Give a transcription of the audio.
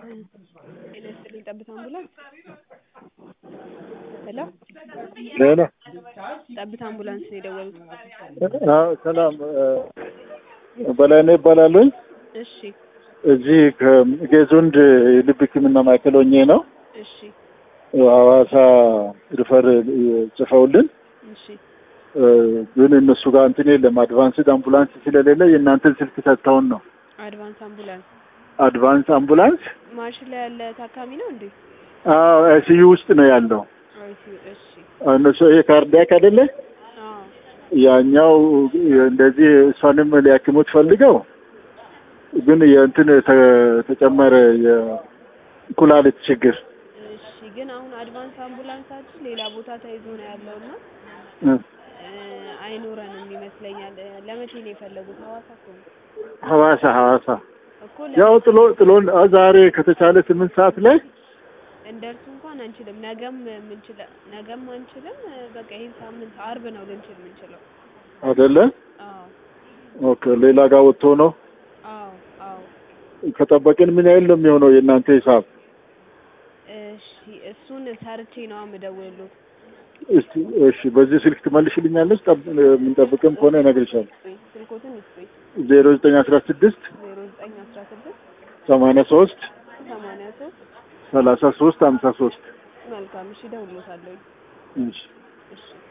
ጤና ይስጥልኝ ጠብታ አምቡላንስ ሄሎ ሄሎ ጠብታ አምቡላንስ ነው የደወሉት አዎ ሰላም በላይነህ ይባላለሁኝ እሺ እዚህ ከጌዙንድ የልብ ህክምና ማዕከል ሆኜ ነው እሺ ሐዋሳ ሪፈር ጽፈውልን እሺ ግን እነሱ ጋር እንትን የለም አድቫንስድ አምቡላንስ ስለሌለ የእናንተን ስልክ ሰጥተውን ነው አድቫንስ አምቡላንስ አድቫንስ አምቡላንስ ማሽን ላይ ያለ ታካሚ ነው እንዴ አዎ አይሲዩ ውስጥ ነው ያለው አይሲዩ እሺ እነሱ ይሄ ካርዲያክ አይደለ አዎ ያኛው እንደዚህ እሷንም ሊያክሙት ፈልገው ግን የእንትን ተ- ተጨመረ የኩላሊት ችግር እሺ ግን አሁን አድቫንስ አምቡላንሳችን ሌላ ቦታ ተይዞ ነው ያለውና እ አይኖረንም ይመስለኛል ለመቼ ነው የፈለጉት ሐዋሳ እኮ ነው ሐዋሳ ሐዋሳ እኮ ያው ጥሎ ጥሎን አ- ዛሬ ከተቻለ ስምንት ሰዓት ላይ እንደርሱ እንኳን አንችልም ነገም ምንችለ ነገም አንችልም በቃ ይሄን ሳምንት አርብ ነው ልንችል የምንችለው አይደለ አዎ ኦኬ ሌላ ጋር ወጥቶ ነው አዎ አዎ ከጠበቅን ምን ያህል ነው የሚሆነው የእናንተ ሂሳብ እሺ እሱን ሰርቼ ነው የምደውልልዎት እስቲ እሺ በዚህ ስልክ ትመልሽልኛለች ጠብ- የምንጠብቅም ከሆነ እነግርሻለሁ ስልኮትን ይስጡኝ ዜሮ ዘጠኝ አስራ ስድስት ዜሮ ዘጠኝ አስራ ስድስት ሰማንያ ሶስት ሰማንያ ሶስት ሰላሳ ሶስት ሀምሳ ሶስት መልካም እሺ እደውልልዎታለሁ እሺ እሺ